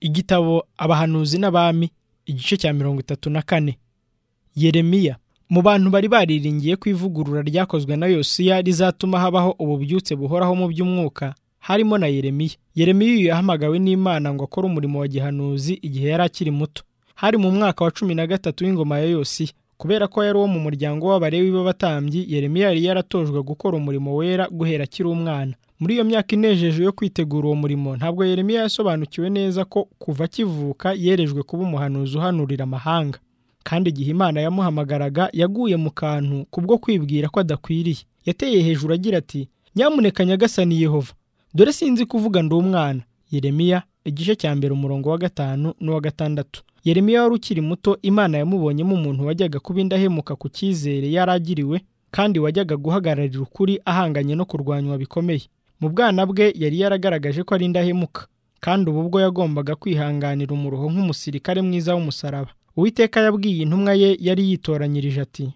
igitabo abahanuzi n'abami igice cya mirongo itatu na kane yeremiya mu bantu bari bariringiye ko ivugurura ryakozwe na yosiya rizatuma habaho ububyutse buhoraho mu by'umwuka harimo na yeremiya yeremiya uyu yahamagawe n'imana ngo akore umurimo wa gihanuzi igihe yari akiri muto hari mu mwaka wa cumi na gatatu w'ingoma ya yosiya kubera ko yari uwo mu muryango w'abarewi b'abatambyi yeremiya yari yaratojwe gukora umurimo wera guhera akiri umwana muri iyo myaka inejeje yo kwitegura uwo murimo ntabwo yeremiya yasobanukiwe neza ko kuva akivuka yerejwe kuba umuhanuzi uhanurira amahanga kandi igihe imana yamuhamagaraga yaguye mu kantu kubwo kwibwira ko adakwiriye yateye hejuru agira ati nyamuneka nyagasani yehova dore sinzi kuvuga ndi umwana yeremiya igice cya mbere umurongo wa gatanu n'uwa gatandatu yeremiya wari ukiri muto imana yamubonyemo umuntu wajyaga kuba indahemuka ku cyizere yari agiriwe kandi wajyaga guhagararira ukuri ahanganye no kurwanywa bikomeye mu bwana bwe yari yaragaragaje ko ari indahemuka kandi ubu bwo yagombaga kwihanganira umuruho nk'umusirikare mwiza w'umusaraba uwiteka yabwiye intumwa ye yari yitoranyirije ati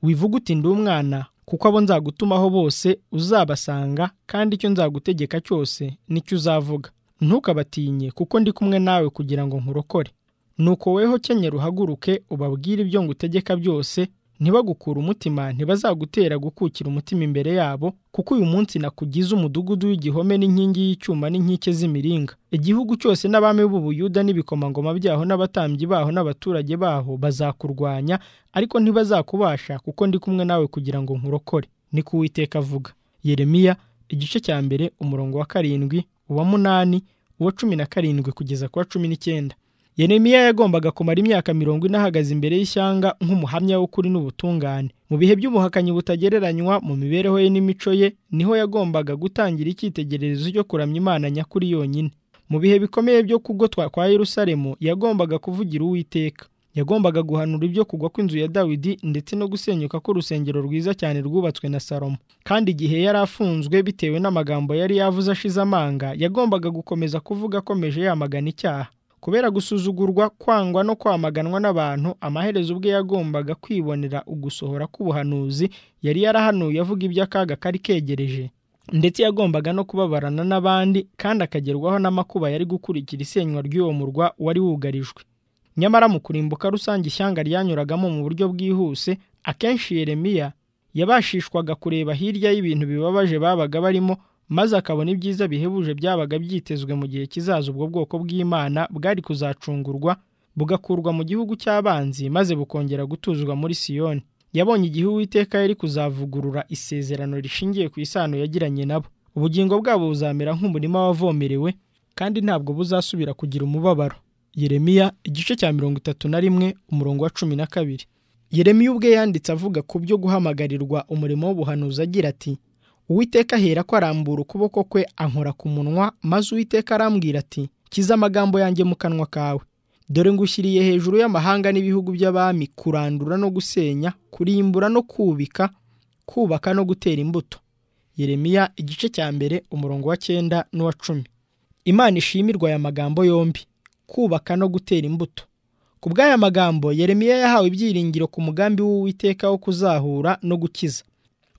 wivuga uti ndi umwana kuko abo nzagutumaho bose uzabasanga kandi icyo nzagutegeka cyose nicyo uzavuga ntukabatinye kuko ndi kumwe nawe kugira ngo nkurokore nuko weho kenyera uhaguruke ubabwire ibyo ngutegeka byose ntibagukure umutima ntibazagutera gukukira umutima imbere yabo kuko uyu munsi nakugize umudugudu w'igihome n'inkingi y'icyuma n'inkike z'imiringa igihugu cyose n'abami b'ubuyuda n'ibikomangoma byaho n'abatambyi baho n'abaturage baho bazakurwanya ariko ntibazakubasha kuko ndi kumwe nawe kugira ngo nkurokore ni ko uwiteka avuga yeremiya igice cya mbere umurongo wa karindwi uwa munani uwa cumi na karindwi kugeza ku wa cumi n'icyenda yeremiya yagombaga kumara imyaka mirongo ine ahagaze imbere y'ishyanga nk'umuhamya w'ukuri n'ubutungane mu bihe by'ubuhakanyi butagereranywa mu mibereho ye n'imico ye niho yagombaga gutangira icyitegererezo cyo kuramya imana nyakuri yonyine mu bihe bikomeye byo kugotwa kwa yerusalemu yagombaga kuvugira uwiteka yagombaga guhanura ibyo kugwa kw'inzu ya dawidi ndetse no gusenyuka k'urusengero rwiza cyane rwubatswe na salomo kandi igihe yari afunzwe bitewe n'amagambo yari yavuze ashize amanga yagombaga gukomeza kuvuga akomeje yamagana icyaha kubera gusuzugurwa kwangwa no kwamaganwa n'abantu amaherezo ubwe yagombaga kwibonera ugusohora k'ubuhanuzi yari yarahanuye avuga iby'akaga kari kegereje ndetse yagombaga no kubabarana n'abandi kandi akagerwaho n'amakuba yari gukurikira isenywa ry'uwo murwa wari wugarijwe nyamara mu kurimbuka rusange ishyanga ryanyuragamo mu buryo bwihuse akenshi yeremiya yabashishwaga kureba hirya y'ibintu bibabaje babaga barimo maze akabona ibyiza bihebuje byabaga byitezwe mu gihe kizaza ubwo bwoko bw'imana bwari kuzacungurwa bugakurwa mu gihugu cy'abanzi maze bukongera gutuzwa muri siyoni yabonye igihe uwiteka yari kuzavugurura isezerano rishingiye ku isano yagiranye nabo ubugingo bwabo buzamera nk'umurima wavomerewe kandi ntabwo buzasubira kugira umubabaro yeremiya igice cya mirongo itatu na rimwe umurongo wa cumi na kabiri yeremiya ubwe yanditse avuga ku byo guhamagarirwa umurimo w'ubuhanuzi agira ati uwiteka ahera ko arambura ukuboko kwe ankora ku munwa maze uwiteka arambwira ati kiza amagambo yanjye mu kanwa kawe dore ngushyiriye hejuru y'amahanga n'ibihugu by'abami kurandura no gusenya kurimbura no kubika kubaka no gutera imbuto yeremiya igice cya mbere umurongo wa cyenda n'uwa cumi imana ishimirwa aya magambo yombi kubaka no gutera imbuto ku bw'aya magambo yeremiya yahawe ibyiringiro ku mugambi w'uwiteka wo kuzahura no gukiza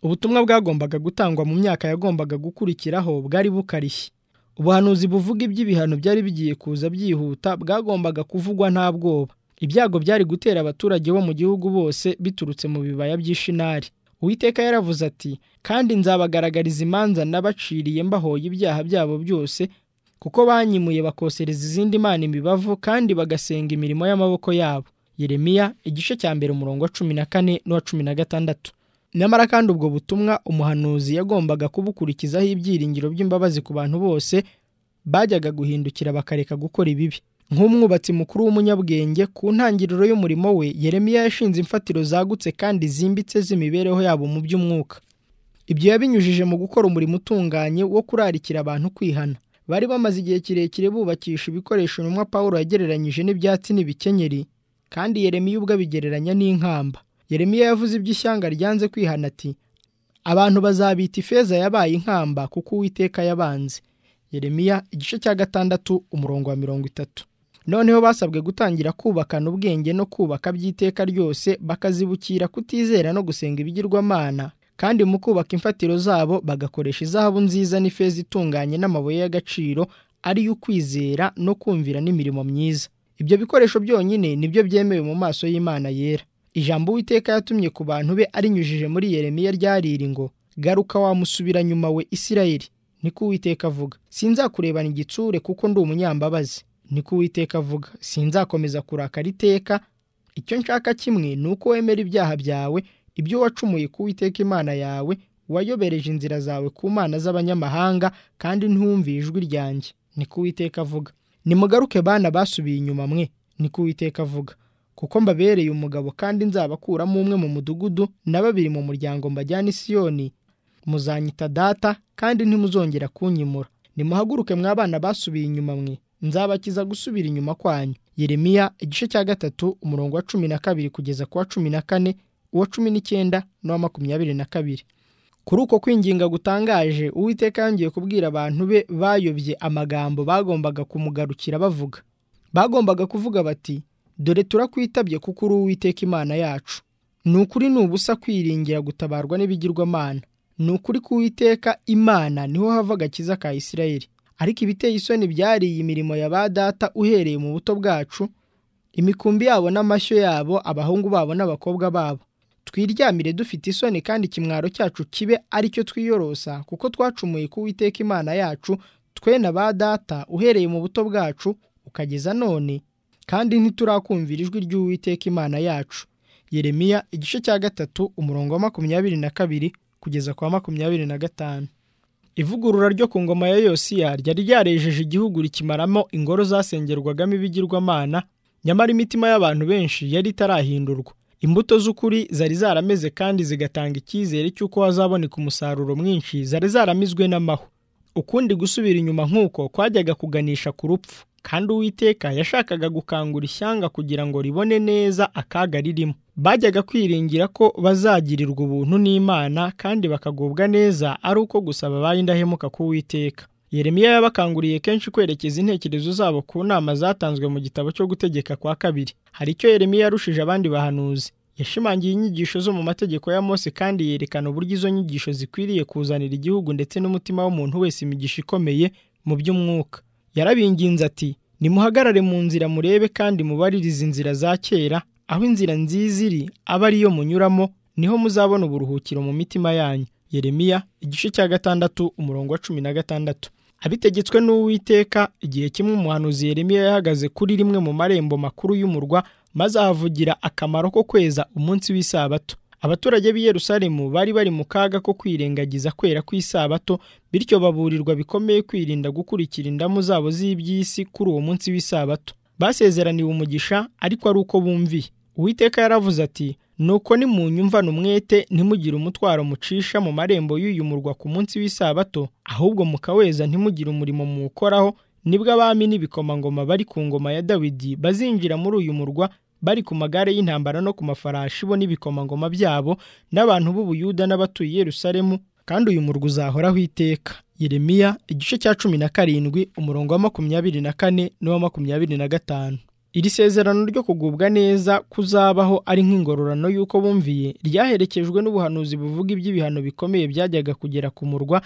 ubutumwa bwagombaga gutangwa mu myaka yagombaga gukurikiraho bwari bukarishye ubuhanuzi buvuga iby'ibihano byari bigiye kuza byihuta bwagombaga kuvugwa nta bwoba ibyago byari gutera abaturage bo mu gihugu bose biturutse mu bibaya by'ishinari uwiteka yaravuze ati kandi nzabagaragariza imanza nabaciriye mbahoye ibyaha byabo byose kuko banyimuye bakosereza izindi mana imibavu kandi bagasenga imirimo y'amaboko yabo yeremiya igice cya mbere umurongo wa cumi na kane n'uwa cumi na gatandatu nyamara kandi ubwo butumwa umuhanuzi yagombaga kubukurikizaho ibyiringiro by'imbabazi ku bantu bose bajyaga guhindukira bakareka gukora ibibi nk'umwubatsi mukuru w'umunyabwenge ku ntangiriro y'umurimo we yeremiya yashinze imfatiro zagutse kandi zimbitse z'imibereho yabo mu by'umwuka ibyo yabinyujije mu gukora umurimo utunganye wo kurarikira abantu kwihana bari bamaze igihe kirekire bubakisha ibikoresho intumwa paul yagereranyije n'ibyatsi n'ibikenyeri kandi yeremiya ubwo abigereranya n'inkamba Yeremiya yavuze iby'ishyanga ryanze kwihana ati abantu bazabita ifeza yabaye inkamba kuko uwiteka yabanze Yeremiya igice cya gatandatu umurongo wa mirongo itatu noneho basabwe gutangira kubakana ubwenge no kubaka by'iteka ryose bakazibukira kutizera no gusenga ibigirwamana kandi mu kubaka imfatiro zabo bagakoresha izahabu nziza n'ifeza itunganye n'amabuye y'agaciro ari yo ukwizera no kumvira n'imirimo myiza ibyo bikoresho byonyine nibyo byemewe mu maso y'imana yera ijambo uwiteka yatumye ku bantu be arinyujije muri yeremiya ryariri ngo garuka wamusubira nyuma we isirayeli niko uwiteka avuga sinzakurebana igitsure kuko ndi umunyambabazi niko uwiteka avuga sinzakomeza kurakara iteka icyo nshaka kimwe ni uko wemera ibyaha byawe ibyo wacumuye ku uwiteka imana yawe wayobereje inzira zawe ku mana z'abanyamahanga kandi ntiwumviye ijwi ryanjye niko uwiteka avuga nimugaruke bana basubiye inyuma mwe niko uwiteka avuga kuko mbabereye umugabo kandi nzabakuramo umwe mu mudugudu na babiri mu muryango mbajyana isiyoni muzanyita data kandi ntimuzongera kunyimura nimuhaguruke mw'abana basubiye inyuma mwe nzabakiza gusubira inyuma kwanyu yeremiya igice cya gatatu umurongo wa cumi na kabiri kugeza ku wa cumi na kane uwa cumi n'icyenda n'uwa makumyabiri na kabiri kuri uko kwinginga gutangaje uwiteka yongeye kubwira abantu be bayobye amagambo bagombaga kumugarukira bavuga bagombaga kuvuga bati dore turakwitabye kuko uri uwiteka imana yacu ni ukuri ni ubusa kwiringira gutabarwa n'ibigirwamana ni ukuri k'uwiteka imana niho hava agakiza ka isirayeli ariko ibiteye isoni byariye imirimo ya ba data uhereye mu buto bwacu imikumbi yabo n'amashyo yabo abahungu babo n'abakobwa babo twiryamire dufite isoni kandi ikimwaro cyacu kibe ari cyo twiyorosa kuko twacumuye ku uwiteka imana yacu twe na ba data uhereye mu buto bwacu ukageza none kandi ntiturakumvira ijwi ry'uwiteka imana yacu yeremiya igice cya gatatu umurongo wa makumyabiri na kabiri kugeza kwa makumyabiri na gatanu ivugurura ryo ku ngoma ya yosiya ryari ryarejeje igihugu rikimaramo ingoro zasengerwagamo ibigirwamana nyamara imitima y'abantu benshi yari itarahindurwa imbuto z'ukuri zari zarameze kandi zigatanga icyizere cy'uko hazaboneka umusaruro mwinshi zari zaramizwe n'amahwa ukundi gusubira inyuma nk'uko kwajyaga kuganisha ku rupfu kandi uwiteka yashakaga gukangura ishyanga kugira ngo ribone neza akaga ririmo bajyaga kwiringira ko bazagirirwa ubuntu n'imana kandi bakagubwa neza ari uko gusa babaye indahemuka ku witeka yeremiya yabakanguriye kenshi kwerekeza intekerezo zabo ku nama zatanzwe mu gitabo cyo gutegeka kwa kabiri hari icyo yeremiya yarushije abandi bahanuzi yashimangiye inyigisho zo mu mategeko ya mose kandi yerekana uburyo izo nyigisho zikwiriye kuzanira igihugu ndetse n'umutima w'umuntu wese imigisha ikomeye mu by'umwuka yarabinginze ati nimuhagarare mu nzira murebe kandi mubaririze inzira za kera aho inzira nziza iri aba ariyo munyuramo niho muzabona uburuhukiro mu mitima yanyu yeremiya igice cya gatandatu umurongo wa cumi na gatandatu abitegetswe n'uwiteka igihe kimwe umuhanuzi yeremiya yahagaze kuri rimwe mu marembo makuru y'umurwa maze ahavugira akamaro ko kweza umunsi w'isabato abaturage b'i Yerusalemu bari bari mu kaga ko kwirengagiza kwera kw'isabato bityo baburirwa bikomeye kwirinda gukurikira indamu zabo z'iby'isi kuri uwo munsi w'isabato basezeraniwe umugisha ariko ari uko bumviye uwiteka yaravuze ati nuko nimunyumvane umwete ntimugire umutwaro mucisha mu marembo y'uyu murwa ku munsi w'isabato ahubwo mukaweza ntimugire umurimo muwukoraho nibwo abami n'ibikomangoma bari ku ngoma ya dawidi bazinjira muri uyu murwa bari ku magare y'intambara no ku mafarashi bo n'ibikomangoma byabo n'abantu b'ubuyuda n'abatuye Yerusalemu kandi uyu murwa uzahoraho iteka yeremiya igice cya cumi na karindwi umurongo wa makumyabiri na kane n'uwa makumyabiri na gatanu iri sezerano ryo kugubwa neza kuzabaho ari nk'ingororano y'uko bumviye ryaherekejwe n'ubuhanuzi buvuga iby'ibihano bikomeye byajyaga kugera ku murwa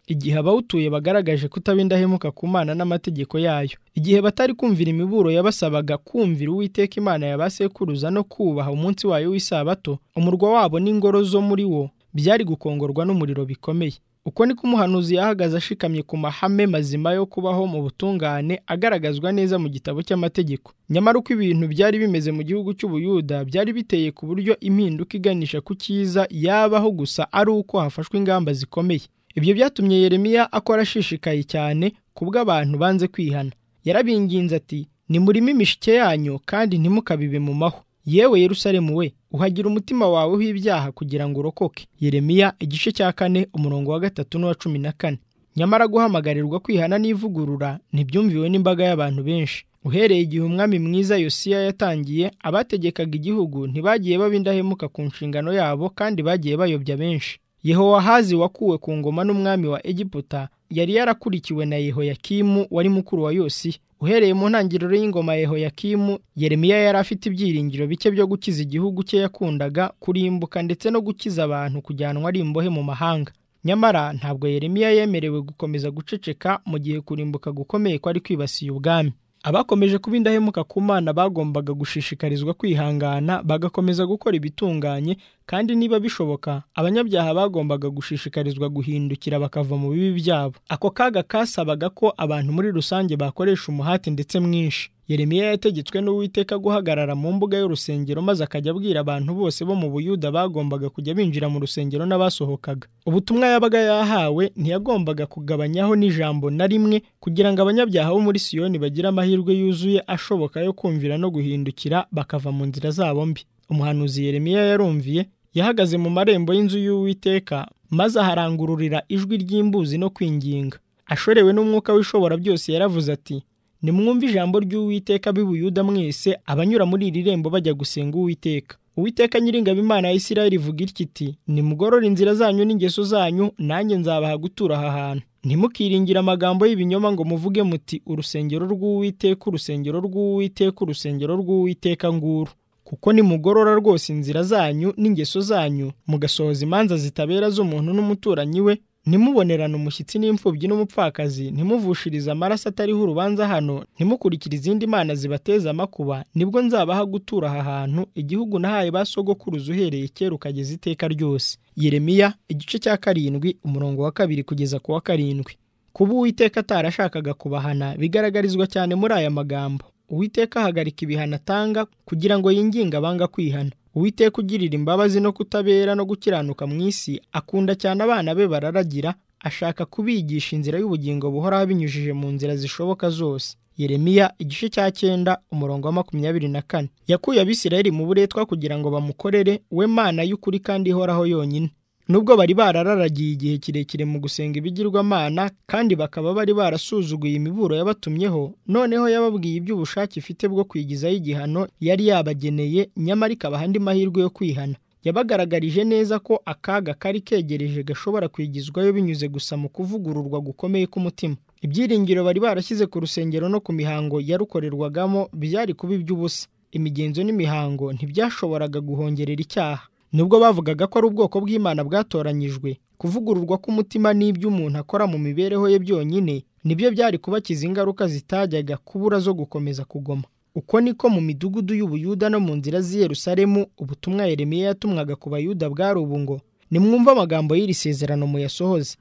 igihe abawutuye bagaragaje kutaba indahemuka ku mana n'amategeko yayo igihe batari kumvira imiburo yabasabaga kumvira uwiteka imana ya ba sekuruza no kubaha umunsi wayo w'isabato umurwa wabo n'ingoro zo muri wo byari gukongorwa n'umuriro bikomeye uko niko umuhanuzi yahagaze ashikamye ku mahame mazima yo kubaho mu butungane agaragazwa neza mu gitabo cy'amategeko nyamara uko ibintu byari bimeze mu gihugu cy'ubuyuda byari biteye ku buryo impinduka iganisha ku cyiza yabaho gusa ari uko hafashwe ingamba zikomeye ibyo byatumye yeremiya akora ashishikaye cyane kubwo abantu banze kwihana yarabinginze ati nimurimo imishike yanyu kandi ntimukabibe mu mahwa yewe Yerusalemu we uhagira umutima wawe w'ibyaha kugira ngo urokoke yeremiya igice cya kane umurongo wa gatatu n'uwa cumi na kane nyamara guhamagarirwa kwihana n'ivugurura ntibyumviwe n'imbaga y'abantu benshi uhereye igihe umwami mwiza yosiya yatangiye abategekaga igihugu ntibagiye baba indahemuka ku nshingano yabo kandi bagiye bayobya benshi yehowahazi wakuwe ku ngoma n'umwami wa egiputa yari yarakurikiwe na yehoyakimu wari mukuru wa yosiya uhereye mu ntangiriro y'ingoma ya yehoyakimu yeremiya yari afite ibyiringiro bike byo gukiza igihugu cye yakundaga kurimbuka ndetse no gukiza abantu kujyanwa ari imbohe mu mahanga nyamara ntabwo yeremiya yemerewe gukomeza guceceka mu gihe kurimbuka gukomeye kwari kwibasiye ubwami abakomeje kuba indahemuka ku mana bagombaga gushishikarizwa kwihangana bagakomeza gukora ibitunganye kandi niba bishoboka abanyabyaha bagombaga gushishikarizwa guhindukira bakava mu bibi byabo ako kaga kasabaga ko abantu muri rusange bakoresha umuhati ndetse mwinshi yeremiya yategetswe n'uwiteka guhagarara mu mbuga y'urusengero maze akajya abwira abantu bose bo mu buyuda bagombaga kujya binjira mu rusengero n'abasohokaga ubutumwa yabaga yahawe ntiyagombaga kugabanyaho n'ijambo na rimwe kugira ngo abanyabyaha bo muri siyoni bagire amahirwe yuzuye ashoboka yo kumvira no guhindukira bakava mu nzira zabo mbi umuhanuzi yeremiya yarumviye yahagaze mu marembo y'inzu y'uwiteka maze aharangururira ijwi ry'imbuzi no kwinginga ashorewe n'umwuka w'ishobora byose yaravuze ati nimwumve ijambo ry'uwiteka b'ibuyuda mwese abanyura muri iri rembo bajya gusenga uwiteka uwiteka nyiringabo imana ya isirayeli ivuga iti nimugorore inzira zanyu n'ingeso zanyu nanjye nzabaha gutura aha hantu ntimukiringire amagambo y'ibinyoma ngo muvuge muti urusengero rw'uwiteka urusengero rw'uwiteka urusengero rw'uwiteka nguru kuko nimugorora rwose inzira zanyu n'ingeso zanyu mugasohoza imanza zitabera z'umuntu n'umuturanyi we ntimubonerane umushyitsi n'imfubyi n'umupfakazi ntimuvushirize amaraso atariho urubanza hano ntimukurikire izindi mana zibateza amakuba nibwo nzabaha gutura aha hantu igihugu nahaye ba sogokuruza uhereye kera ukageza iteka ryose yeremiya igice cya karindwi umurongo wa kabiri kugeza ku wa karindwi kuba uwiteka atarashakaga kubahana bigaragarizwa cyane muri aya magambo uwiteka ahagarika ibihano atanga kugira ngo yinginge abanga kwihana uwiteka ugirira imbabazi no kutabera no gukiranuka mu isi akunda cyane abana be bararagira ashaka kubigisha inzira y'ubugingo buhoraho binyujije mu nzira zishoboka zose yeremiya igice cya cyenda umurongo wa makumyabiri na kane yakuye abisirayeli mu buretwa kugira ngo bamukorere we mana y'ukuri kandi ihoraho yonyine nubwo bari barararagiye igihe kirekire mu gusenga ibigirwamana kandi bakaba bari barasuzuguye imiburo yabatumyeho noneho yababwiye iby'ubushake ifite bwo kwigizaho igihano yari yabageneye nyamara ikabaha andi mahirwe yo kwihana yabagaragarije neza ko akaga kari kegereje gashobora kwigizwayo binyuze gusa mu kuvugururwa gukomeye k'umutima ibyiringiro bari barashyize ku rusengero no ku mihango yarukorerwagamo byari kuba iby'ubusa imigenzo n'imihango ntibyashoboraga guhongerera icyaha nubwo bavugaga ko ari ubwoko bw'imana bwatoranyijwe kuvugururwa k'umutima n'ibyo umuntu akora mu mibereho ye byonyine nibyo byari kubakiza ingaruka zitajyaga kubura zo gukomeza kugoma uko niko mu midugudu y'ubuyuda no mu nzira z'i Yerusalemu ubutumwa Yeremiya yatumwaga ku bayuda bwari ubu ngo nimwumve amagambo y'iri sezerano muyasohoze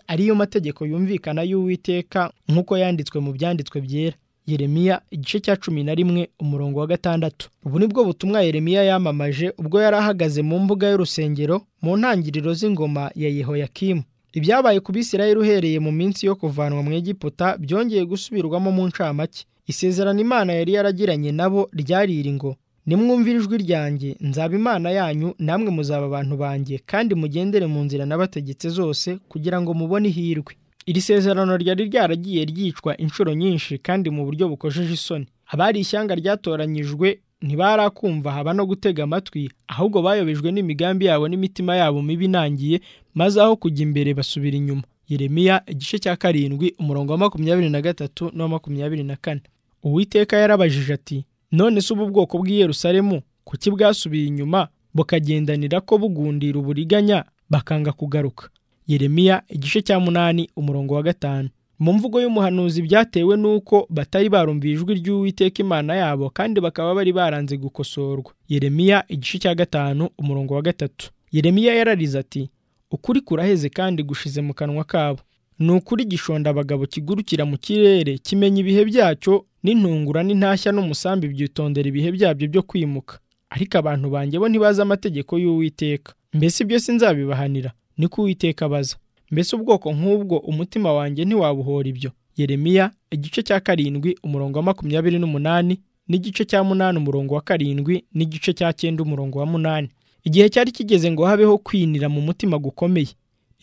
ariyo mategeko yumvikana y'uwiteka nk'uko yanditswe mu byanditswe byera Yeremiya igice cya cumi na rimwe umurongo wa gatandatu ubu ni bwo butumwa Yeremiya yamamaje ubwo yari ahagaze mu mbuga y'urusengero mu ntangiriro z'ingoma ya Yehoyakimu ibyabaye ku Bisirayeli uhereye mu minsi yo kuvanwa mu Egiputa byongeye gusubirwamo mu ncamake isezerano Imana yari yaragiranye nabo ryari iri ngo nimwumvire ijwi ryanjye nzaba imana yanyu namwe muzaba abantu banjye kandi mugendere mu nzira nabategetse zose kugira ngo mubone ihirwe iri sezerano ryari ryaragiye ryicwa inshuro nyinshi kandi mu buryo bukojeje isoni abari ishyanga ryatoranyijwe ntibarakumva haba no gutega amatwi ahubwo bayobejwe n'imigambi yabo n'imitima yabo mibi inangiye maze aho kujya imbere basubira inyuma Yeremiya igice cya karindwi umurongo wa makumyabiri na gatatu n'uwa makumyabiri na kane uwiteka yarabajije ati none si ubu bwoko bw'i Yerusalemu kuki bwasubiye inyuma bukagendanira ko bugundira uburiganya bakanga kugaruka Yeremiya igice cya munani umurongo wa gatanu mu mvugo y'umuhanuzi byatewe n'uko batari barumviye ijwi ry'uwiteka imana yabo kandi bakaba bari baranze gukosorwa Yeremiya igice cya gatanu umurongo wa gatatu Yeremiya yararize ati ukuri kuraheze kandi gushize mu kanwa kabo ni ukuri gishonda abagabo kigurukira mu kirere kimenya ibihe byacyo n'intungura n'intashya n'umusambi byitondera ibihe byabyo byo kwimuka ariko abantu banjye bo ntibazi amategeko y'uwiteka mbese ibyo sinzabibahanira niko uwiteka abaza mbese ubwoko nk'ubwo umutima wanjye ntiwabuhora ibyo yeremiya igice cya karindwi umurongo wa makumyabiri n'umunani n'igice cya munani umurongo wa karindwi n'igice cya cyenda umurongo wa munani igihe cyari kigeze ngo habeho kwinira mu mutima gukomeye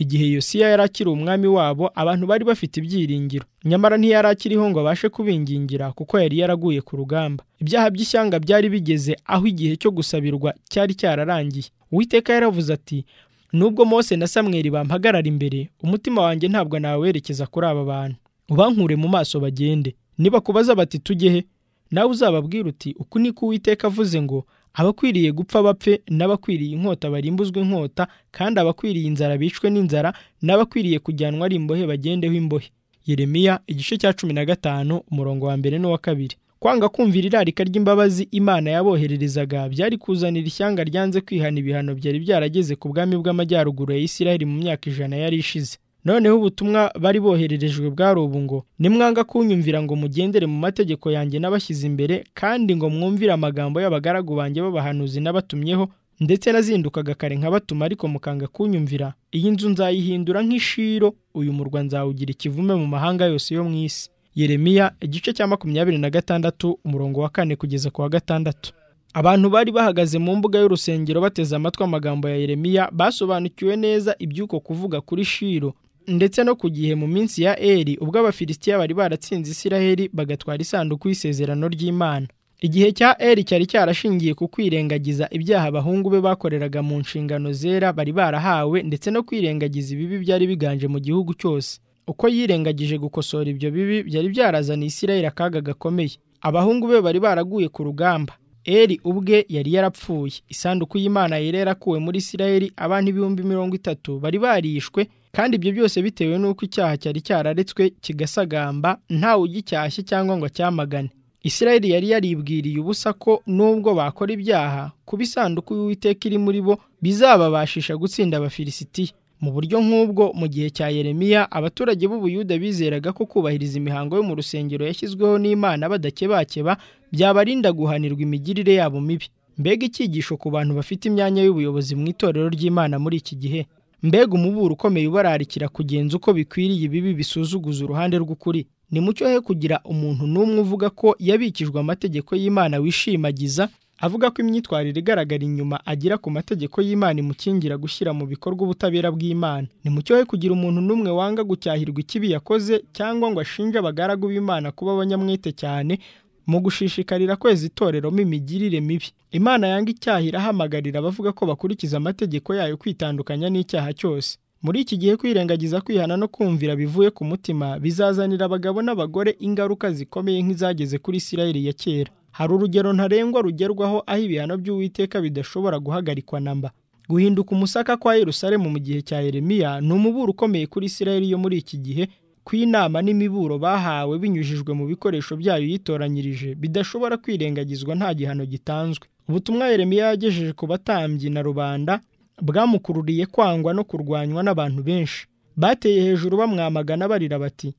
igihe yosiya yari akiri umwami wabo abantu bari bafite ibyiringiro nyamara ntiyari akiriho ngo abashe kubingingira kuko yari yaraguye ku rugamba ibyaha by'ishyanga byari bigeze aho igihe cyo gusabirwa cyari cyararangiye uwiteka yaravuze ati nubwo Mose na Samweli bampagarara imbere umutima wanjye ntabwo nawerekeza kuri aba bantu ubankure mu maso bagende nibakubaza bati tujye he nawe uzababwira uti uku niko uwiteka avuze ngo abakwiriye gupfa bapfe n'abakwiriye inkota barimbuzwe inkota kandi abakwiriye inzara bicwe n'inzara n'abakwiriye kujyanwa ari imbohe bagendeho imbohe yeremiya igice cya cumi na gatanu umurongo wa mbere n'uwa kabiri kwanga kumvira irarika ry'imbabazi imana yabohererezaga byari kuzanira ishyanga ryanze kwihana ibihano byari byarageze ku bwami bw'amajyaruguru ya isiraheli mu myaka ijana yari ishize noneho ubutumwa bari bohererejwe bwari ubu ngo nimwanga kunyumvira ngo mugendere mu mategeko yanjye n'abashyize imbere kandi ngo mwumvire amagambo y'abagaragu banjye b'abahanuzi n'abatumyeho ndetse nazindukaga kare nkabatuma ariko mukanga kunyumvira iyi nzu nzayihindura nk'ishiro uyu murwa nzawugira ikivume mu mahanga yose yo mu isi yeremiya igice cya makumyabiri na gatandatu umurongo wa kane kugeza ku wa gatandatu abantu bari bahagaze mu mbuga y'urusengero bateze amatwi amagambo ya yeremiya basobanukiwe neza iby'uko kuvuga kuri shiro ndetse no ku gihe mu minsi ya eri ubwo abafilisitiya bari baratsinze isiraheli bagatwara isanduku y'isezerano ry'imana igihe cya eri cyari cyarashingiye ku kwirengagiza ibyaha abahungu be bakoreraga mu nshingano zera bari barahawe ndetse no kwirengagiza ibibi byari biganje mu gihugu cyose uko yirengagije gukosora ibyo bibi byari byarazaniye isiraheli akaga gakomeye abahungu be bari baraguye ku rugamba eri ubwe yari yarapfuye isanduku y'imana yari yarakuwe muri isiraheli abantu ibihumbi mirongo itatu bari barishwe kandi ibyo byose bitewe n'uko icyaha cyari cyararetswe kigasagamba ntawe ugicyashye cyangwa ngo acyamagane isiraheli yari yaribwiriye ubusa ko nubwo bakora ibyaha kuba isanduku y'uwiteka iri muri bo bizababashisha gutsinda abafilisitiya mu buryo nk'ubwo mu gihe cya yeremiya abaturage b'ubuyuda bizeraga ko kubahiriza imihango yo mu rusengero yashyizweho n'imana badakebakeba byabarinda guhanirwa imigirire yabo mibi mbega icyigisho ku bantu bafite imyanya y'ubuyobozi mu itorero ry'imana muri iki gihe mbega umuburo ukomeye ubararikira kugenza uko bikwiriye ibibi bisuzuguza uruhande rw'ukuri ni mucyo he kugira umuntu n'umwe uvuga ko yabikijwe amategeko y'imana wishimagiza avuga ko imyitwarire igaragara inyuma agira ku mategeko y'imana imukingira gushyira mu bikorwa ubutabera bw'imana ni mu cyohe kugira umuntu n'umwe wanga gucyahirwa ikibi yakoze cyangwa ngo ashinje abagaragu b'imana kuba abanyamwete cyane mu gushishikarira kweza itoreramo imigirire mibi imana yanga icyaha irahamagarira abavuga ko bakurikiza amategeko yayo kwitandukanya n'icyaha cyose muri iki gihe kwirengagiza kwihana no kumvira bivuye ku mutima bizazanira abagabo n'abagore ingaruka zikomeye nk'izageze kuri isirayeli ya kera hari urugero ntarengwa rugerwaho aho ibihano by'uwiteka bidashobora guhagarikwa na mba guhinduka umusaka kwa yerusalemu mu gihe cya yeremiya ni umuburo ukomeye kuri isirayeli yo muri iki gihe ko inama n'imiburo bahawe binyujijwe mu bikoresho byayo yitoranyirije bidashobora kwirengagizwa nta gihano gitanzwe ubutumwa yeremiya yagejeje ku batambyi na rubanda bwamukururiye kwangwa no kurwanywa n'abantu benshi bateye hejuru bamwamagana barira bati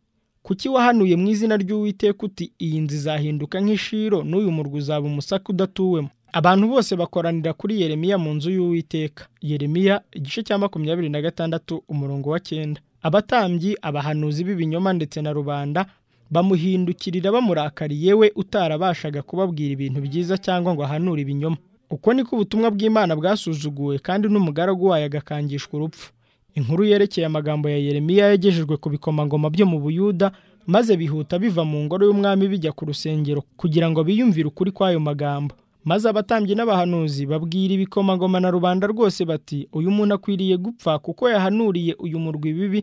kuki wahanuye mu izina ry'uwiteka uti iyi nzu izahinduka nk'ishiro n'uyu murwa uzaba umusaka udatuwemo abantu bose bakoranira kuri yeremiya mu nzu y'uwiteka yeremiya igice cya makumyabiri na gatandatu umurongo wa cyenda abatambyi abahanuzi b'ibinyoma ndetse na rubanda bamuhindukirira bamurakariye we utarabashaga kubabwira ibintu byiza cyangwa ngo ahanure ibinyoma uko niko ubutumwa bw'imana bwasuzuguwe kandi n'umugaragu wayo agakangishwa urupfu inkuru yerekeye amagambo ya yeremiya yagejejwe ku bikomangoma byo mu buyuda maze bihuta biva mu ngoro y'umwami bijya ku rusengero kugira ngo biyumvire ukuri kw'ayo magambo maze abatambyi n'abahanuzi babwira ibikomangoma na rubanda rwose bati uyu muntu akwiriye gupfa kuko yahanuriye uyu murwi ibibi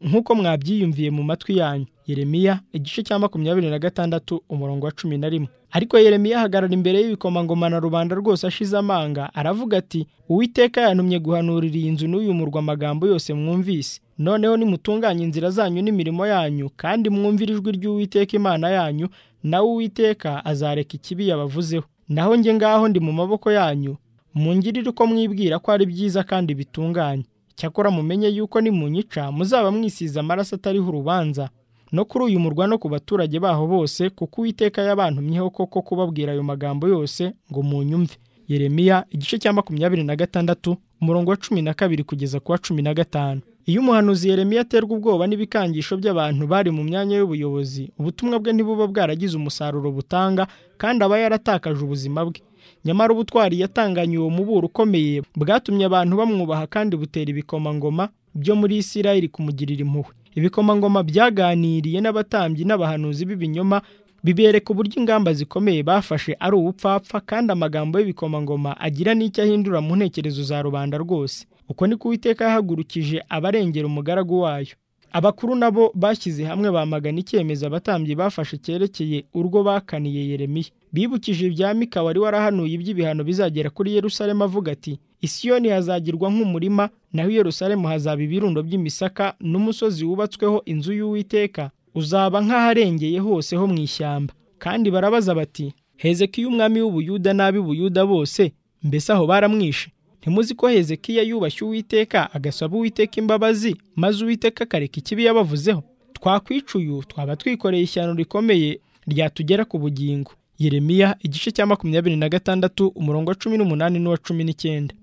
nk'uko mwabyiyumviye mu matwi yanyu yeremiya igice cya makumyabiri na gatandatu umurongo wa cumi na rimwe ariko yeremiya ahagarara imbere y'ibikomangoma na rubanda rwose ashize amanga aravuga ati uwiteka yantumye guhanurira iyi nzu n'uyu murwa amagambo yose mwumvise noneho nimutunganye inzira zanyu n'imirimo yanyu kandi mwumvire ijwi ry'uwiteka imana yanyu nawe uwiteka azareka ikibi yabavuzeho naho njye ngaho ndi mu maboko yanyu mungirire uko mwibwira ko ari byiza kandi bitunganye cyakora mumenye yuko nimunyica muzaba mwisize amaraso atariho urubanza no kuri uyu murwa no ku baturage baho bose kuko uwiteka yabantumyeho koko kubabwira ayo magambo yose ngo munyumve yeremiya igice cya makumyabiri na gatandatu umurongo wa cumi na kabiri kugeza ku wa cumi na gatanu iyo umuhanuzi yeremiya aterwa ubwoba n'ibikangisho by'abantu bari mu myanya y'ubuyobozi ubutumwa bwe ntibuba bwaragize umusaruro butanga kandi aba yaratakaje ubuzima bwe nyamara ubutwari yatanganye uwo muburo ukomeye bwatumye abantu bamwubaha kandi butera ibikomangoma byo muri isirayeli kumugirira impuhwe ibikomangoma byaganiriye n'abatambyi n'abahanuzi b'ibinyoma bibereka uburyo ingamba zikomeye bafashe ari ubupfapfa kandi amagambo y'ibikomangoma agira n'icyo ahindura mu ntekerezo za rubanda rwose uko ni uwiteka yahagurukije abarengera umugaragu wayo abakuru nabo bashyize hamwe bamagana icyemezo abatambyi bafashe cyerekeye urwo bakaniye yeremiya bibukije ibya mika wari warahanuye iby'ibihano bizagera kuri yerusalemu avuga ati isiyoni hazagirwa nk'umurima naho i yerusalemu hazaba ibirundo by'imisaka n'umusozi wubatsweho inzu y'uwiteka uzaba nk'aharengeye hose ho mu ishyamba kandi barabaza bati hezekiya umwami w'ubuyuda n'ab'i buyuda bose mbese aho baramwishe ntimuzi ko hezekiya yubashye uwiteka agasaba uwiteka imbabazi maze uwiteka akareka ikibi yabavuzeho twakwica uyu twaba twikoreye ishyano rikomeye ryatugera ku bugingo yeremiya igice cya makumyabiri na gatandatu umurongo wa cumi n'umunani n'uwa cumi n'icyenda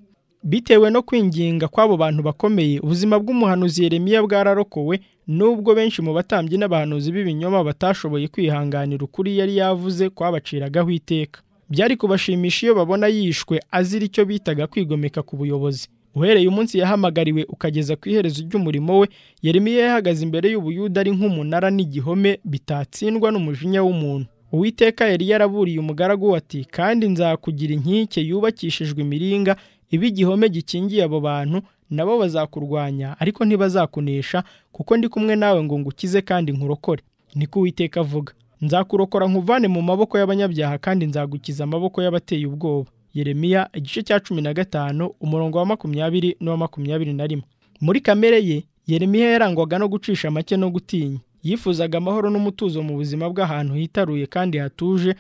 bitewe no kwinginga kw'abo bantu bakomeye ubuzima bw'umuhanuzi yeremiya bwararokowe nubwo benshi mu batambyi n'abahanuzi b'ibinyoma batashoboye kwihanganira ukuri yari yavuze kwabaciragaho iteka byari kubashimisha iyo babona yishwe azira icyo bitaga kwigomeka ku buyobozi uhereye umunsi yahamagariwe ukageza ku iherezo ry'umurimo we yeremiya yahagaze imbere y'ubuyuda ari nk'umunara n'igihome bitatsindwa n'umujinya w'umuntu uwiteka yari yaraburiye umugaragu ati kandi nzakugira inkike yubakishijwe imiringa iba igihome gikingiye abo bantu nabo bazakurwanya ariko ntibazakunesha kuko ndi kumwe nawe ngo ngukize kandi nkurokore niko uwiteka avuga nzakurokora nkuvane mu maboko y'abanyabyaha kandi nzagukiza amaboko y'abateye ubwoba yeremiya igice cya cumi na gatanu umurongo wa makumyabiri n'uwa makumyabiri na rimwe muri kamere ye yeremiya yarangwaga no gucisha make no gutinya yifuzaga amahoro n'umutuzo mu buzima bw'ahantu hitaruye kandi hatuje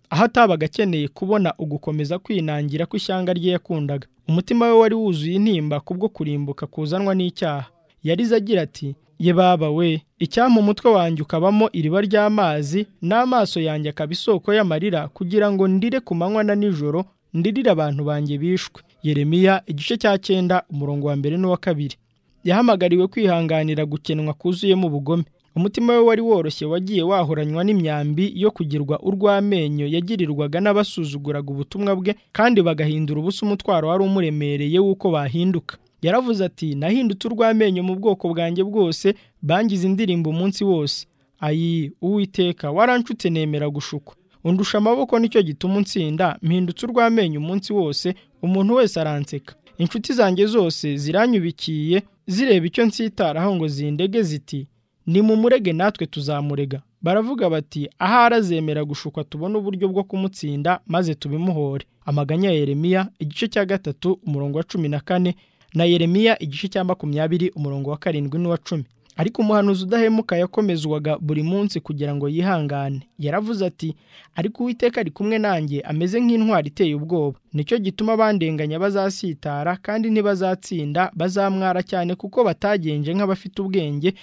aho atabaga akeneye kubona ugukomeza kwinangira kw'ishyanga rye yakundaga umutima we wari wuzuye intimba kubwo kurimbuka kuzanwa n'icyaha yarize agira ati ye baba we icyampa umutwe wanjye ukabamo iriba ry'amazi n'amaso yanjye akaba isoko y'amarira kugira ngo ndire ku manywa na nijoro ndirire abantu banjye bishwe yeremiya igice cya cyenda umurongo wa mbere n'uwa kabiri yahamagariwe kwihanganira gukenwa kuzuyemo ubugome umutima we wari woroshye wagiye wahoranywa n'imyambi yo kugirwa urw'amenyo yagirirwaga n'abasuzuguraga ubutumwa bwe kandi bagahindura ubusa umutwaro wari umuremereye w'uko bahinduka yaravuze ati nahindutse urw'amenyo mu bwoko bwanjye bwose bangize indirimbo umunsi wose ayi uwiteka waranshutse nemera gushukwa undusha amaboko nicyo gituma unsinda mpindutse urw'amenyo umunsi wose umuntu wese aranseka inshuti zanjye zose ziranyubikiye zireba icyo nsitaraho ngo zindege ziti ni mu murege natwe tuzamurega baravuga bati ahari azemera gushukwa tubone uburyo bwo kumutsinda maze tubimuhore amaganya ya yeremiya igice cya gatatu umurongo wa cumi na kane na yeremiya igice cya makumyabiri umurongo wa karindwi n'uwa cumi ariko umuhanuzi udahemuka yakomezwaga buri munsi kugira ngo yihangane yaravuze ati ariko uwiteka ari kumwe nanjye ameze nk'intwari iteye ubwoba nicyo gituma bandenganya bazasitara kandi ntibazatsinda bazamwara cyane kuko batagenje nk'abafite ubwenge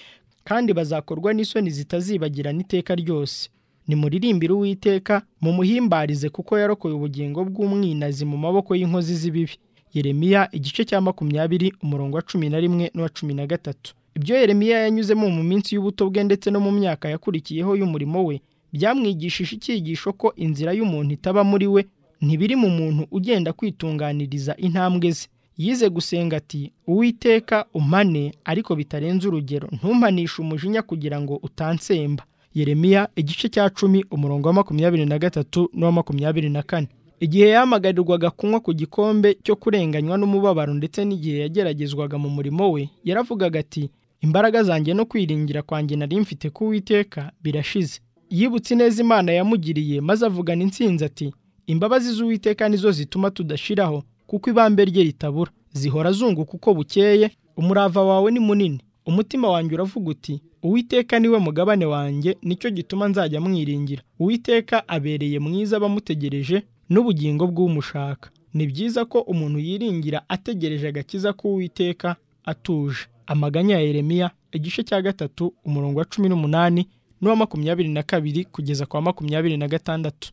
kandi bazakorwa n'isoni zitazibagirana iteka ryose nimuririmbire uwiteka mumuhimbarize kuko yarokoye ubugingo bw'umwinazi mu maboko y'inkozi z'ibibi yeremiya igice cya makumyabiri umurongo wa cumi na rimwe n'uwa cumi na gatatu ibyo yeremiya yanyuzemo mu minsi y'ubuto bwe ndetse no mu myaka yakurikiyeho y'umurimo we byamwigishije icyigisho ko inzira y'umuntu itaba muri we ntibiri mu muntu ugenda kwitunganiriza intambwe ze yize gusenga ati uwiteka umane ariko bitarenze urugero ntumpanishe umujinya kugira ngo utansemba yeremiya igice cya cumi umurongo wa makumyabiri na gatatu n'uwa makumyabiri na kane igihe yamagarirwaga kunywa ku gikombe cyo kurenganywa n'umubabaro ndetse n'igihe yageragezwaga mu murimo we yaravugaga ati imbaraga zanjye no kwiringira kwanjye nari mfite ku Uwiteka birashize yibutse ineza imana yamugiriye maze avugana insinzi ati imbabazi z'uwiteka nizo zituma tudashiraho kuko ibambe rye ritabura zihora zunguka uko bukeye umurava wawe ni munini umutima wanjye uravuga uti uwiteka niwe mugabane wanjye nicyo gituma nzajya mwiringira uwiteka abereye mwiza abamutegereje n'ubugingo bw'umushaka ni byiza ko umuntu yiringira ategereje agakiza k'uwiteka atuje amaganya ya yeremiya igice cya gatatu umurongo wa cumi n'umunani n'uwa makumyabiri na kabiri kugeza kwa makumyabiri na gatandatu